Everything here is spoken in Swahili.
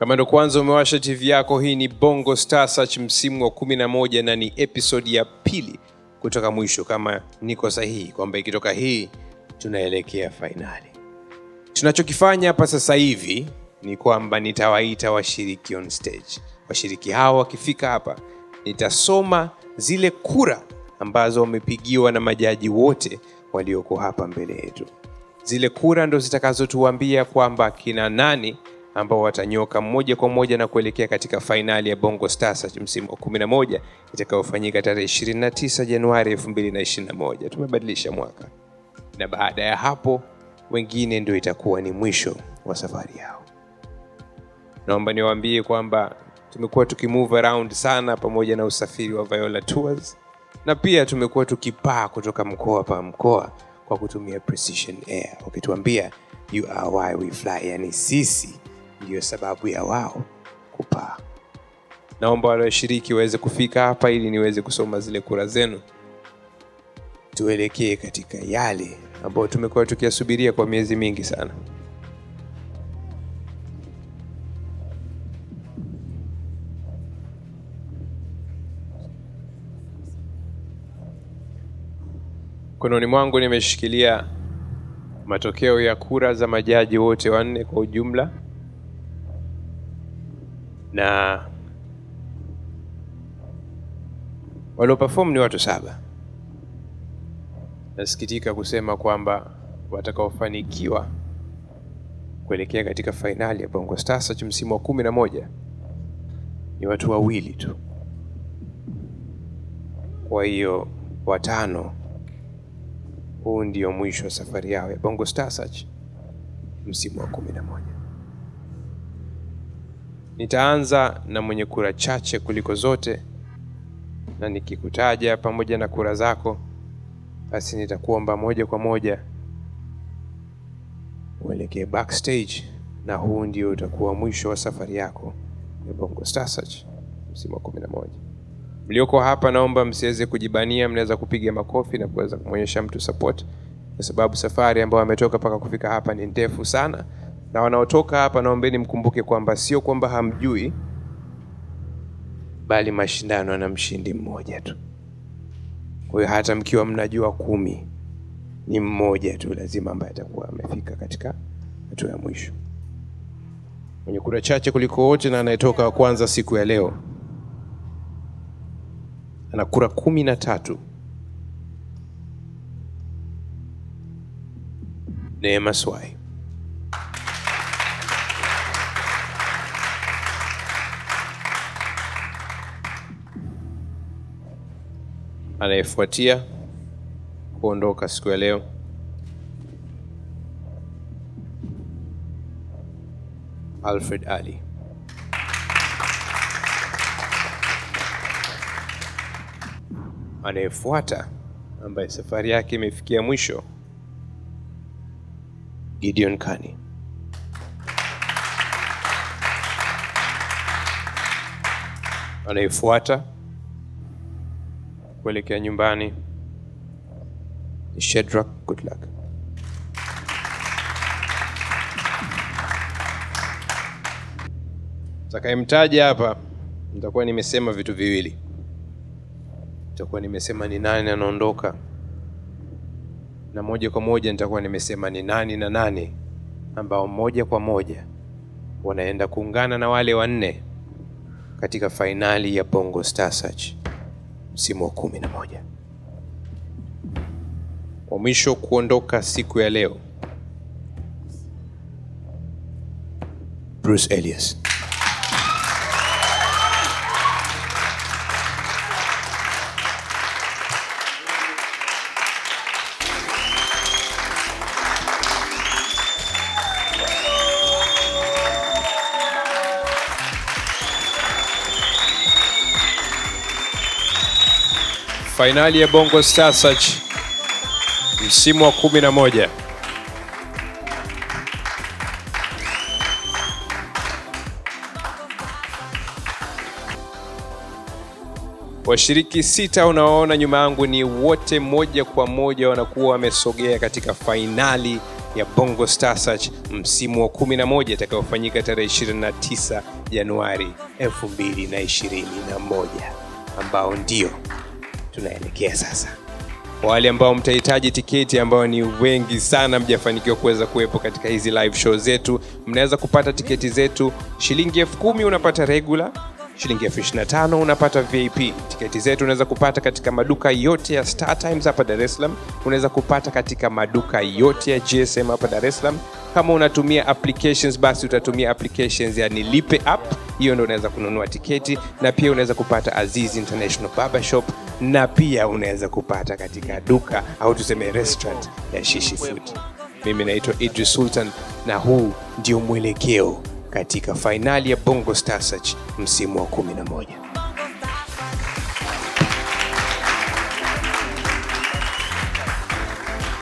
kama ndo kwanza umewasha tv yako hii ni bongo star search msimu wa 11 na ni episodi ya pili kutoka mwisho kama niko sahihi kwamba ikitoka hii tunaelekea fainali tunachokifanya hapa sasa hivi ni kwamba nitawaita washiriki on stage washiriki hawa wakifika hapa nitasoma zile kura ambazo wamepigiwa na majaji wote walioko hapa mbele yetu zile kura ndo zitakazotuambia kwamba kina nani ambao watanyoka moja kwa moja na kuelekea katika fainali ya bongo stars msimu wa 11 itakayofanyika tarehe 29 januari 2021 tumebadilisha mwaka na baada ya hapo wengine ndio itakuwa ni mwisho wa safari yao naomba niwaambie kwamba tumekuwa tukimove around sana pamoja na usafiri wa viola tours na pia tumekuwa tukipaa kutoka mkoa pa mkoa kwa kutumia precision air wakituambia you are why we fly yani sisi ndiyo sababu ya wao kupaa naomba wale washiriki waweze kufika hapa ili niweze kusoma zile kura zenu tuelekee katika yale ambayo tumekuwa tukiyasubiria kwa miezi mingi sana mkononi mwangu nimeshikilia matokeo ya kura za majaji wote wanne kwa ujumla na walioperform ni watu saba nasikitika kusema kwamba watakaofanikiwa kuelekea katika fainali ya bongo stars Search msimu wa kumi na moja ni watu wawili tu kwa hiyo watano huu ndio mwisho wa safari yao ya bongo Star Search msimu wa kumi na moja nitaanza na mwenye kura chache kuliko zote na nikikutaja pamoja na kura zako basi nitakuomba moja kwa moja uelekee backstage na huu ndio utakuwa mwisho wa safari yako ya bongo Star Search msimu wa kumi na moja mlioko hapa naomba msiweze kujibania mnaweza kupiga makofi na kuweza kumwonyesha mtu support kwa sababu safari ambayo ametoka mpaka kufika hapa ni ndefu sana na wanaotoka hapa naombeni mkumbuke kwamba sio kwamba hamjui bali mashindano yana mshindi mmoja tu kwa hiyo hata mkiwa mnajua kumi ni mmoja tu lazima ambaye atakuwa amefika katika hatua ya mwisho mwenye kura chache kuliko wote na anayetoka wa kwanza siku ya leo ana kura kumi na tatu neema swai anayefuatia kuondoka siku ya leo alfred ali anayefuata ambaye safari yake imefikia mwisho gideon kani anayefuata kuelekea nyumbani ni shedrak goodluck takayemtaja hapa nitakuwa nimesema vitu viwili nitakuwa nimesema ni nani anaondoka na moja kwa moja nitakuwa nimesema ni nani na nani ambao moja kwa moja wanaenda kuungana na wale wanne katika fainali ya bongo star search msimu wa kumi na moja wa mwisho kuondoka siku ya leo bruce elias fainali ya bongo star search msimu wa kumi na moja washiriki sita unaoona nyuma yangu ni wote moja kwa moja wanakuwa wamesogea katika fainali ya Bongo Star Search msimu wa 11 itakayofanyika tarehe 29 Januari 2021 ambao ndio tunaelekea sasa. Wale ambao mtahitaji tiketi, ambao ni wengi sana, mjafanikiwa kuweza kuwepo katika hizi live show zetu, mnaweza kupata tiketi zetu shilingi elfu kumi unapata regular shilingi elfu ishirini na tano unapata vip tiketi zetu unaweza kupata katika maduka yote ya star times hapa dar es salaam unaweza kupata katika maduka yote ya gsm hapa dar es salaam kama unatumia applications basi utatumia applications yani lipe app hiyo ndo unaweza kununua tiketi na pia unaweza kupata aziz international barber shop na pia unaweza kupata katika duka au tuseme restaurant ya shishi food mimi naitwa idris sultan na huu ndio mwelekeo katika fainali ya bongo star search msimu wa 11